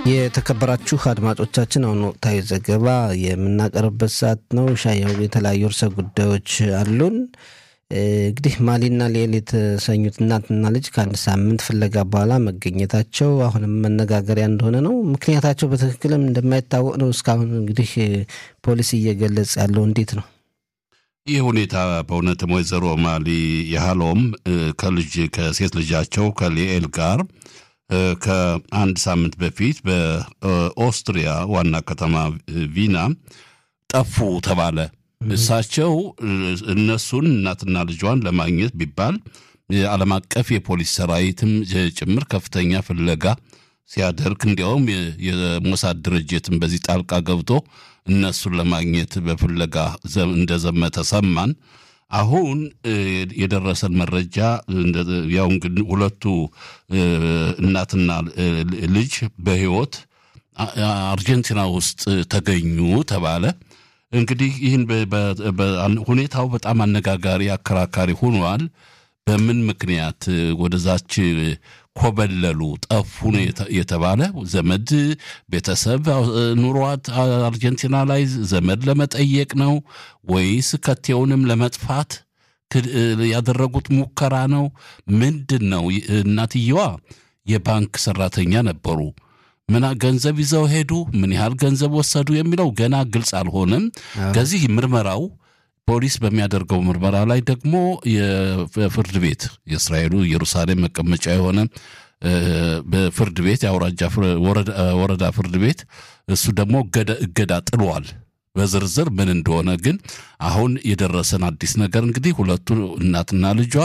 የተከበራችሁ አድማጮቻችን አሁን ወቅታዊ ዘገባ የምናቀርብበት ሰዓት ነው። ሻያው የተለያዩ ርዕሰ ጉዳዮች አሉን። እንግዲህ ማሊና ሊኤል የተሰኙት እናትና ልጅ ከአንድ ሳምንት ፍለጋ በኋላ መገኘታቸው አሁንም መነጋገሪያ እንደሆነ ነው። ምክንያታቸው በትክክልም እንደማይታወቅ ነው እስካሁን እንግዲህ ፖሊስ እየገለጸ ያለው እንዴት ነው? ይህ ሁኔታ በእውነትም ወይዘሮ ማሊ የሃሎም ከልጅ ከሴት ልጃቸው ከሊኤል ጋር ከአንድ ሳምንት በፊት በኦስትሪያ ዋና ከተማ ቪና ጠፉ ተባለ። እሳቸው እነሱን እናትና ልጇን ለማግኘት ቢባል የዓለም አቀፍ የፖሊስ ሰራዊትም ጭምር ከፍተኛ ፍለጋ ሲያደርግ እንዲያውም የሞሳድ ድርጅትም በዚህ ጣልቃ ገብቶ እነሱን ለማግኘት በፍለጋ እንደዘመተ ሰማን። አሁን የደረሰን መረጃ ያው እንግዲህ ሁለቱ እናትና ልጅ በሕይወት አርጀንቲና ውስጥ ተገኙ ተባለ። እንግዲህ ይህን ሁኔታው በጣም አነጋጋሪ አከራካሪ ሆኗል። በምን ምክንያት ወደዛች ኮበለሉ ጠፉ የተባለ ዘመድ ቤተሰብ ኑሯት አርጀንቲና ላይ ዘመድ ለመጠየቅ ነው ወይስ ከቴውንም ለመጥፋት ያደረጉት ሙከራ ነው? ምንድን ነው? እናትየዋ የባንክ ሰራተኛ ነበሩ። ምን ገንዘብ ይዘው ሄዱ? ምን ያህል ገንዘብ ወሰዱ? የሚለው ገና ግልጽ አልሆነም። ከዚህ ምርመራው ፖሊስ በሚያደርገው ምርመራ ላይ ደግሞ የፍርድ ቤት የእስራኤሉ ኢየሩሳሌም መቀመጫ የሆነ በፍርድ ቤት የአውራጃ ወረዳ ፍርድ ቤት እሱ ደግሞ እገዳ ጥሏል። በዝርዝር ምን እንደሆነ ግን አሁን የደረሰን አዲስ ነገር እንግዲህ ሁለቱ እናትና ልጇ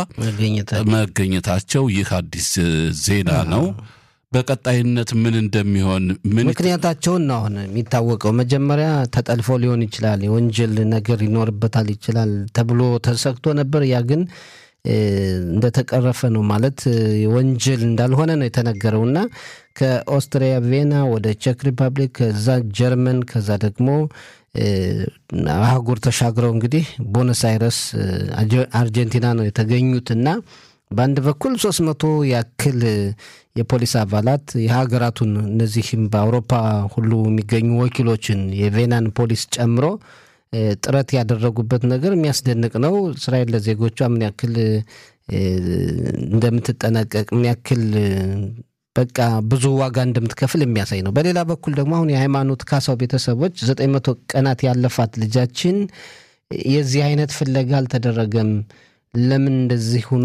መገኘታቸው ይህ አዲስ ዜና ነው። በቀጣይነት ምን እንደሚሆን ምክንያታቸውን ነው አሁን የሚታወቀው። መጀመሪያ ተጠልፎ ሊሆን ይችላል፣ የወንጀል ነገር ይኖርበታል ይችላል ተብሎ ተሰግቶ ነበር። ያ ግን እንደተቀረፈ ነው ማለት ወንጀል እንዳልሆነ ነው የተነገረው እና ከኦስትሪያ ቬና ወደ ቼክ ሪፐብሊክ ከዛ ጀርመን ከዛ ደግሞ አህጉር ተሻግረው እንግዲህ ቦነስ አይረስ አርጀንቲና ነው የተገኙት እና በአንድ በኩል ሶስት መቶ ያክል የፖሊስ አባላት የሀገራቱን እነዚህም በአውሮፓ ሁሉ የሚገኙ ወኪሎችን የቬናን ፖሊስ ጨምሮ ጥረት ያደረጉበት ነገር የሚያስደንቅ ነው። እስራኤል ለዜጎቿ ምን ያክል እንደምትጠነቀቅ ምን ያክል በቃ ብዙ ዋጋ እንደምትከፍል የሚያሳይ ነው። በሌላ በኩል ደግሞ አሁን የሃይማኖት ካሳው ቤተሰቦች ዘጠኝ መቶ ቀናት ያለፋት ልጃችን የዚህ አይነት ፍለጋ አልተደረገም ለምን እንደዚህ ሆኖ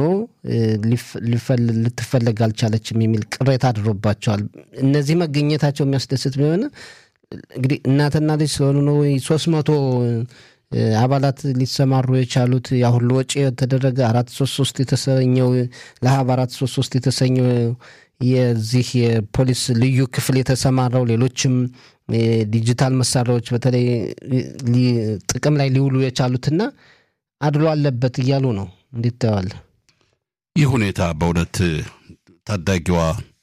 ልትፈለግ አልቻለችም የሚል ቅሬታ አድሮባቸዋል። እነዚህ መገኘታቸው የሚያስደስት ቢሆን እንግዲህ እናትና ልጅ ስለሆኑ ነው ወይ ሶስት መቶ አባላት ሊሰማሩ የቻሉት ያ ሁሉ ወጪ የተደረገ አራት ሶስት ሶስት የተሰኘው ለሀብ አራት ሶስት ሶስት የተሰኘው የዚህ የፖሊስ ልዩ ክፍል የተሰማራው ሌሎችም ዲጂታል መሳሪያዎች በተለይ ጥቅም ላይ ሊውሉ የቻሉትና አድሎ አለበት እያሉ ነው። እንዴት ታየዋለህ? ይህ ሁኔታ በእውነት ታዳጊዋ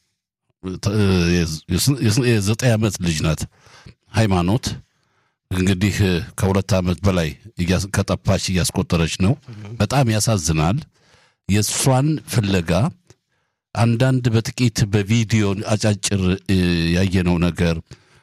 የዘጠኝ ዓመት ልጅ ናት። ሃይማኖት እንግዲህ ከሁለት ዓመት በላይ ከጠፋች እያስቆጠረች ነው። በጣም ያሳዝናል። የእሷን ፍለጋ አንዳንድ በጥቂት በቪዲዮ አጫጭር ያየነው ነገር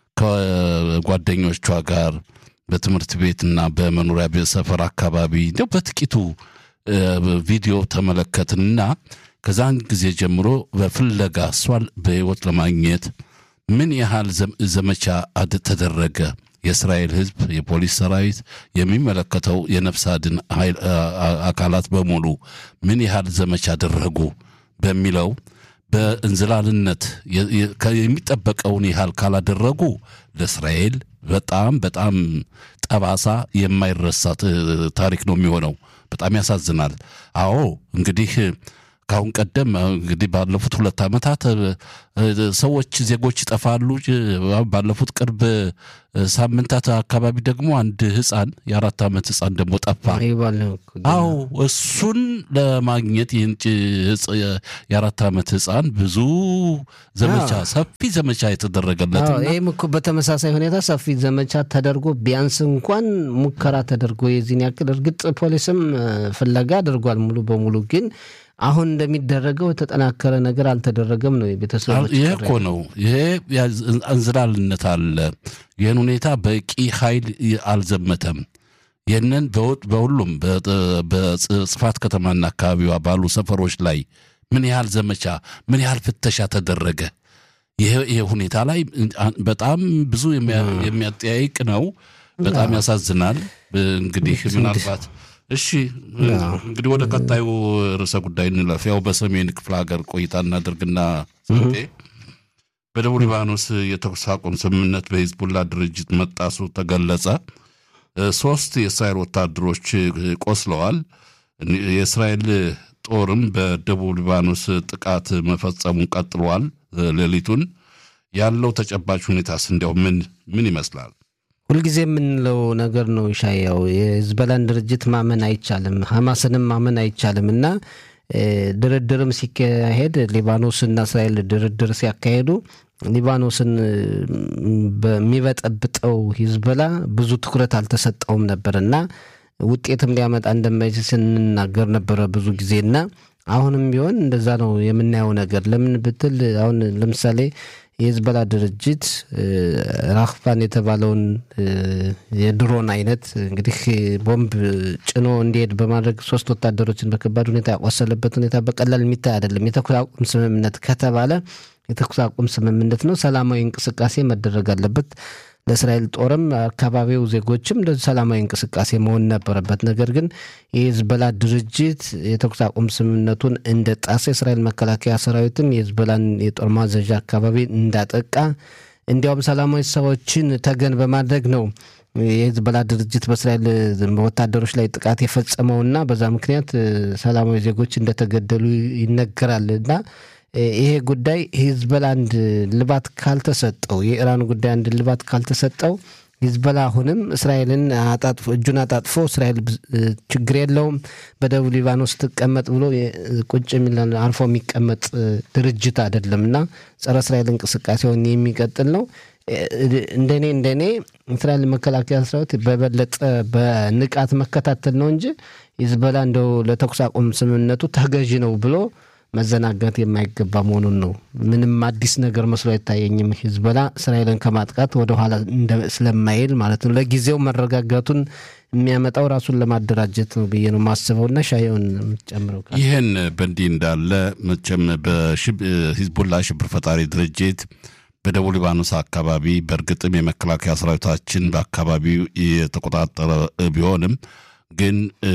ከጓደኞቿ ጋር በትምህርት ቤትና በመኖሪያ ቤት ሰፈር አካባቢ እንዲያው በጥቂቱ ቪዲዮ ተመለከትና ከዛን ጊዜ ጀምሮ በፍለጋ እሷን በሕይወት ለማግኘት ምን ያህል ዘመቻ ተደረገ። የእስራኤል ሕዝብ፣ የፖሊስ ሰራዊት፣ የሚመለከተው የነፍስ አድን አካላት በሙሉ ምን ያህል ዘመቻ አደረጉ በሚለው በእንዝላልነት የሚጠበቀውን ያህል ካላደረጉ ለእስራኤል በጣም በጣም ጠባሳ የማይረሳ ታሪክ ነው የሚሆነው። በጣም ያሳዝናል። አዎ እንግዲህ ከአሁን ቀደም እንግዲህ ባለፉት ሁለት ዓመታት ሰዎች ዜጎች ይጠፋሉ። ባለፉት ቅርብ ሳምንታት አካባቢ ደግሞ አንድ ሕፃን የአራት ዓመት ሕፃን ደግሞ ጠፋ። አዎ እሱን ለማግኘት ይህን የአራት ዓመት ሕፃን ብዙ ዘመቻ ሰፊ ዘመቻ የተደረገለት ይህም እኮ በተመሳሳይ ሁኔታ ሰፊ ዘመቻ ተደርጎ ቢያንስ እንኳን ሙከራ ተደርጎ የዚህን ያክል እርግጥ ፖሊስም ፍለጋ አድርጓል ሙሉ በሙሉ ግን አሁን እንደሚደረገው የተጠናከረ ነገር አልተደረገም ነው የቤተሰቦች ይሄ እኮ ነው። ይሄ እንዝላልነት አለ። ይህን ሁኔታ በቂ ኃይል አልዘመተም። ይህንን በሁሉም በጽፋት ከተማና አካባቢዋ ባሉ ሰፈሮች ላይ ምን ያህል ዘመቻ ምን ያህል ፍተሻ ተደረገ? ይሄ ሁኔታ ላይ በጣም ብዙ የሚያጠያይቅ ነው። በጣም ያሳዝናል። እንግዲህ ምናልባት እሺ እንግዲህ ወደ ቀጣዩ ርዕሰ ጉዳይ እንለፍ። ያው በሰሜን ክፍለ ሀገር ቆይታ እናደርግና ስንቴ በደቡብ ሊባኖስ የተኩስ አቁም ስምምነት በሂዝቡላ ድርጅት መጣሱ ተገለጸ። ሶስት የእስራኤል ወታደሮች ቆስለዋል። የእስራኤል ጦርም በደቡብ ሊባኖስ ጥቃት መፈጸሙን ቀጥሏል። ሌሊቱን ያለው ተጨባጭ ሁኔታስ እንዲያው ምን ምን ይመስላል? ሁልጊዜ የምንለው ነገር ነው ሻያው የህዝበላን ድርጅት ማመን አይቻልም፣ ሐማስንም ማመን አይቻልም እና ድርድርም ሲካሄድ ሊባኖስና እስራኤል ድርድር ሲያካሄዱ ሊባኖስን በሚበጠብጠው ሂዝበላ ብዙ ትኩረት አልተሰጠውም ነበር እና ውጤትም ሊያመጣ እንደማይችል ስንናገር ነበረ ብዙ ጊዜና አሁንም ቢሆን እንደዛ ነው የምናየው ነገር። ለምን ብትል አሁን ለምሳሌ የህዝበላ ድርጅት ራክፋን የተባለውን የድሮን አይነት እንግዲህ ቦምብ ጭኖ እንዲሄድ በማድረግ ሶስት ወታደሮችን በከባድ ሁኔታ ያቆሰለበት ሁኔታ በቀላል የሚታይ አይደለም። የተኩስ አቁም ስምምነት ከተባለ የተኩስ አቁም ስምምነት ነው። ሰላማዊ እንቅስቃሴ መደረግ አለበት። ለእስራኤል ጦርም አካባቢው ዜጎችም እንደዚህ ሰላማዊ እንቅስቃሴ መሆን ነበረበት። ነገር ግን የሂዝበላ ድርጅት የተኩስ አቁም ስምምነቱን እንደ ጣሰ የእስራኤል መከላከያ ሰራዊትም የሂዝበላን የጦር ማዘዣ አካባቢ እንዳጠቃ እንዲያውም ሰላማዊ ሰዎችን ተገን በማድረግ ነው የሂዝበላ ድርጅት በእስራኤል ወታደሮች ላይ ጥቃት የፈጸመውና በዛ ምክንያት ሰላማዊ ዜጎች እንደተገደሉ ይነገራል እና ይሄ ጉዳይ ሂዝበላ አንድ ልባት ካልተሰጠው የኢራን ጉዳይ አንድ ልባት ካልተሰጠው ሂዝበላ አሁንም እስራኤልን አጣጥፎ እጁን አጣጥፎ እስራኤል ችግር የለውም በደቡብ ሊባኖስ ትቀመጥ ብሎ ቁጭ የሚል አርፎ የሚቀመጥ ድርጅት አይደለም እና ጸረ እስራኤል እንቅስቃሴውን የሚቀጥል ነው። እንደኔ እንደኔ እስራኤል መከላከያ ሰራዊት በበለጠ በንቃት መከታተል ነው እንጂ ሂዝበላ እንደው ለተኩስ አቁም ስምምነቱ ተገዢ ነው ብሎ መዘናጋት የማይገባ መሆኑን ነው። ምንም አዲስ ነገር መስሎ አይታየኝም። ሂዝበላ እስራኤልን ከማጥቃት ወደኋላ ስለማይል ማለት ነው። ለጊዜው መረጋጋቱን የሚያመጣው ራሱን ለማደራጀት ነው ብዬ ነው ማስበውና ሻየውን የምትጨምረው ይህን በእንዲህ እንዳለ መቼም በሂዝቡላ ሽብር ፈጣሪ ድርጅት በደቡብ ሊባኖስ አካባቢ በእርግጥም የመከላከያ ሰራዊታችን በአካባቢው የተቆጣጠረ ቢሆንም ግን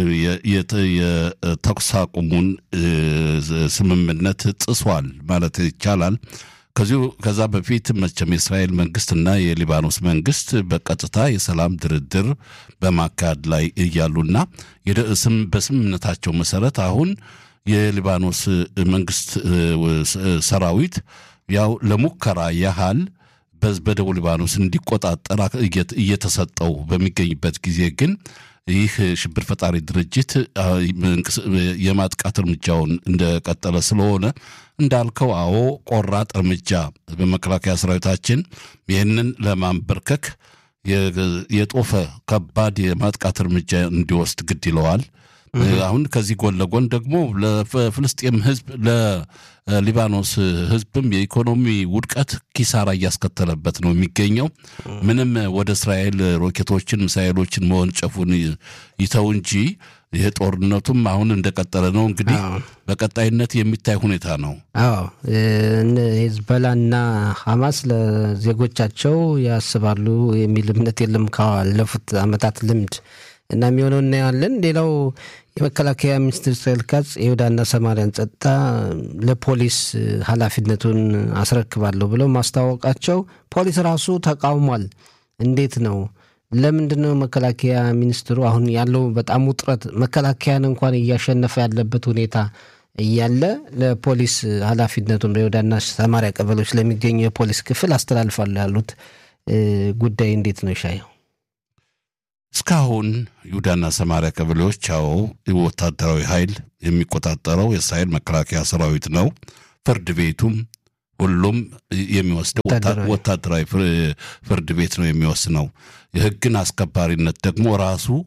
የተኩስ አቁሙን ስምምነት ጥሷል ማለት ይቻላል። ከዚሁ ከዛ በፊት መቼም የእስራኤል መንግስትና የሊባኖስ መንግስት በቀጥታ የሰላም ድርድር በማካሄድ ላይ እያሉና በስምምነታቸው መሰረት አሁን የሊባኖስ መንግስት ሰራዊት ያው ለሙከራ ያህል በደቡብ ሊባኖስ እንዲቆጣጠር እየተሰጠው በሚገኝበት ጊዜ ግን ይህ ሽብር ፈጣሪ ድርጅት የማጥቃት እርምጃውን እንደቀጠለ ስለሆነ እንዳልከው፣ አዎ ቆራጥ እርምጃ በመከላከያ ሰራዊታችን ይህንን ለማንበርከክ የጦፈ ከባድ የማጥቃት እርምጃ እንዲወስድ ግድ ይለዋል። አሁን ከዚህ ጎን ለጎን ደግሞ ለፍልስጤም ህዝብ ለሊባኖስ ህዝብም የኢኮኖሚ ውድቀት ኪሳራ እያስከተለበት ነው የሚገኘው። ምንም ወደ እስራኤል ሮኬቶችን፣ ሚሳይሎችን መወንጨፉን ይተው እንጂ ይህ ጦርነቱም አሁን እንደቀጠለ ነው። እንግዲህ በቀጣይነት የሚታይ ሁኔታ ነው። አዎ ሂዝቦላና ሐማስ ለዜጎቻቸው ያስባሉ የሚል እምነት የለም ካለፉት ዓመታት ልምድ እና የሚሆነው እናያለን። ሌላው የመከላከያ ሚኒስትር እስራኤል ካጽ የይሁዳና ሰማሪያን ጸጥታ ለፖሊስ ኃላፊነቱን አስረክባለሁ ብለው ማስታወቃቸው ፖሊስ ራሱ ተቃውሟል። እንዴት ነው? ለምንድን ነው መከላከያ ሚኒስትሩ አሁን ያለው በጣም ውጥረት መከላከያን እንኳን እያሸነፈ ያለበት ሁኔታ እያለ ለፖሊስ ኃላፊነቱን በይሁዳና ሰማሪያ ቀበሌዎች ለሚገኙ የፖሊስ ክፍል አስተላልፋለሁ ያሉት ጉዳይ እንዴት ነው ይሻየው? እስካሁን ይሁዳና ሰማሪያ ቀበሌዎች ያው ወታደራዊ ኃይል የሚቆጣጠረው የእስራኤል መከላከያ ሰራዊት ነው። ፍርድ ቤቱም ሁሉም የሚወስደው ወታደራዊ ፍርድ ቤት ነው የሚወስነው። የሕግን አስከባሪነት ደግሞ ራሱ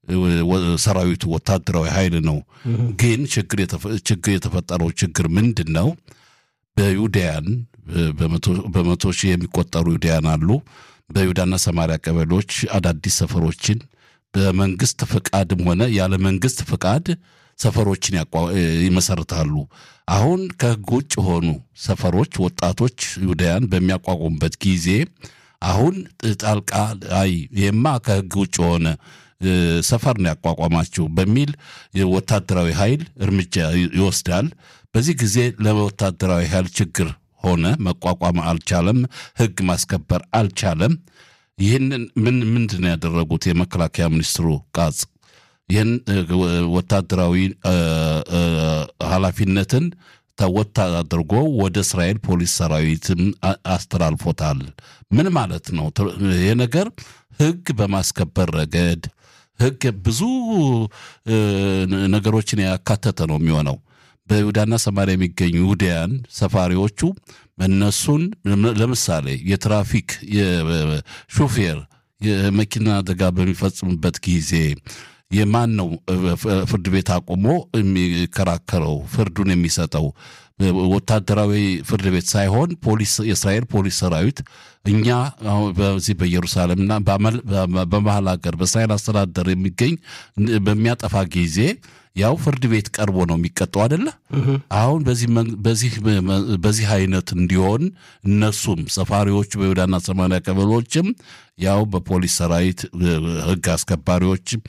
ሰራዊቱ ወታደራዊ ኃይል ነው። ግን ችግር የተፈጠረው ችግር ምንድን ነው? በዩዳያን በመቶ ሺህ የሚቆጠሩ ዩዳያን አሉ። በይሁዳና ሰማሪያ ቀበሌዎች አዳዲስ ሰፈሮችን በመንግስት ፍቃድም ሆነ ያለ መንግስት ፍቃድ ሰፈሮችን ይመሰርታሉ። አሁን ከህግ ውጭ የሆኑ ሰፈሮች ወጣቶች ይሁዳያን በሚያቋቁሙበት ጊዜ አሁን ጣልቃ አይ ይህማ ከህግ ውጭ የሆነ ሰፈር ነው ያቋቋማችሁ በሚል ወታደራዊ ኃይል እርምጃ ይወስዳል። በዚህ ጊዜ ለወታደራዊ ኃይል ችግር ሆነ፣ መቋቋም አልቻለም፣ ህግ ማስከበር አልቻለም። ይህንን ምን ምንድን ነው ያደረጉት? የመከላከያ ሚኒስትሩ ቃጽ ይህን ወታደራዊ ኃላፊነትን ተወት አድርጎ ወደ እስራኤል ፖሊስ ሰራዊትም አስተላልፎታል። ምን ማለት ነው? ይህ ነገር ህግ በማስከበር ረገድ ህግ ብዙ ነገሮችን ያካተተ ነው የሚሆነው። በይሁዳና ሰማሪያ የሚገኙ ይሁዳያን ሰፋሪዎቹ እነሱን ለምሳሌ የትራፊክ ሹፌር የመኪና አደጋ በሚፈጽምበት ጊዜ የማን ነው ፍርድ ቤት አቁሞ የሚከራከረው ፍርዱን የሚሰጠው? ወታደራዊ ፍርድ ቤት ሳይሆን ፖሊስ የእስራኤል ፖሊስ ሰራዊት እኛ በዚህ በኢየሩሳሌምና በመሀል ሀገር በእስራኤል አስተዳደር የሚገኝ በሚያጠፋ ጊዜ ያው ፍርድ ቤት ቀርቦ ነው የሚቀጠው አደለ? አሁን በዚህ አይነት እንዲሆን እነሱም ሰፋሪዎቹ በይሁዳና ሰማሪያ ቀበሌዎችም ያው በፖሊስ ሰራዊት ህግ አስከባሪዎችም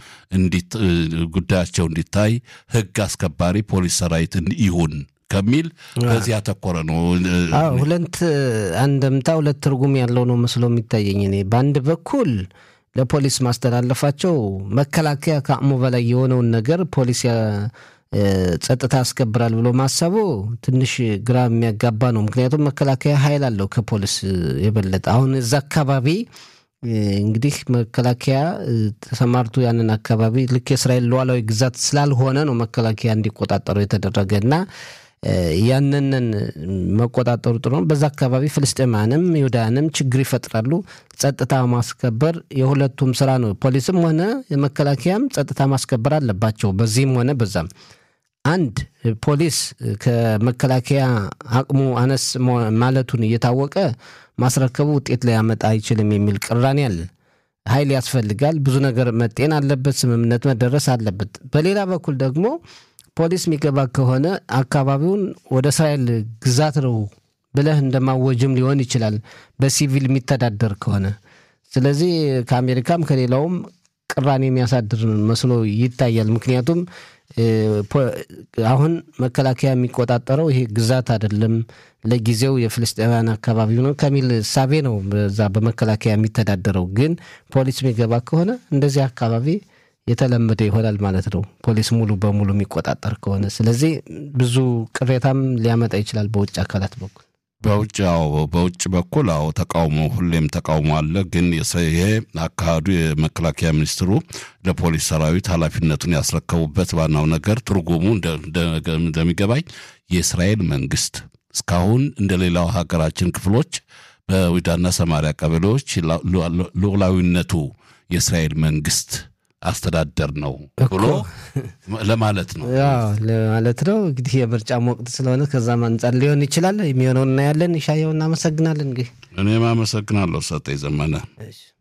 ጉዳያቸው እንዲታይ ህግ አስከባሪ ፖሊስ ሰራዊት ይሁን ከሚል በዚህ ያተኮረ ነው። ሁለት አንድምታ ሁለት ትርጉም ያለው ነው መስሎ የሚታየኝ እኔ በአንድ በኩል ለፖሊስ ማስተላለፋቸው መከላከያ ከአቅሙ በላይ የሆነውን ነገር ፖሊስ ጸጥታ ያስከብራል ብሎ ማሰቡ ትንሽ ግራ የሚያጋባ ነው። ምክንያቱም መከላከያ ኃይል አለው ከፖሊስ የበለጠ። አሁን እዛ አካባቢ እንግዲህ መከላከያ ተሰማርቶ ያንን አካባቢ ልክ የእስራኤል ሉዓላዊ ግዛት ስላልሆነ ነው መከላከያ እንዲቆጣጠሩ የተደረገ እና ያንንን መቆጣጠሩ ጥሩ ነው። በዛ አካባቢ ፍልስጤማንም ይሁዳንም ችግር ይፈጥራሉ። ጸጥታ ማስከበር የሁለቱም ስራ ነው። ፖሊስም ሆነ የመከላከያም ጸጥታ ማስከበር አለባቸው። በዚህም ሆነ በዛም አንድ ፖሊስ ከመከላከያ አቅሙ አነስ ማለቱን እየታወቀ ማስረከቡ ውጤት ሊያመጣ አይችልም የሚል ቅራኔ አለ። ኃይል ያስፈልጋል። ብዙ ነገር መጤን አለበት። ስምምነት መደረስ አለበት። በሌላ በኩል ደግሞ ፖሊስ የሚገባ ከሆነ አካባቢውን ወደ እስራኤል ግዛት ነው ብለህ እንደማወጅም ሊሆን ይችላል፣ በሲቪል የሚተዳደር ከሆነ። ስለዚህ ከአሜሪካም ከሌላውም ቅራኔ የሚያሳድር መስሎ ይታያል። ምክንያቱም አሁን መከላከያ የሚቆጣጠረው ይሄ ግዛት አይደለም፣ ለጊዜው የፍልስጤማውያን አካባቢ ነው ከሚል እሳቤ ነው በዛ በመከላከያ የሚተዳደረው። ግን ፖሊስ የሚገባ ከሆነ እንደዚህ አካባቢ የተለመደ ይሆናል ማለት ነው፣ ፖሊስ ሙሉ በሙሉ የሚቆጣጠር ከሆነ። ስለዚህ ብዙ ቅሬታም ሊያመጣ ይችላል በውጭ አካላት በኩል በውጭ አዎ፣ በውጭ በኩል አዎ፣ ተቃውሞ ሁሌም ተቃውሞ አለ። ግን ይሄ አካሄዱ የመከላከያ ሚኒስትሩ ለፖሊስ ሰራዊት ኃላፊነቱን ያስረከቡበት ዋናው ነገር ትርጉሙ እንደሚገባኝ የእስራኤል መንግስት እስካሁን እንደ ሌላው ሀገራችን ክፍሎች በይሁዳና ሰማሪያ ቀበሌዎች ሉዓላዊነቱ የእስራኤል መንግስት አስተዳደር ነው ብሎ ለማለት ነው ለማለት ነው። እንግዲህ የምርጫም ወቅት ስለሆነ ከዛም አንጻር ሊሆን ይችላል። የሚሆነው እናያለን። ይሻየው እናመሰግናለን። እንግዲህ እኔም አመሰግናለሁ ሰጠኝ ዘመነ።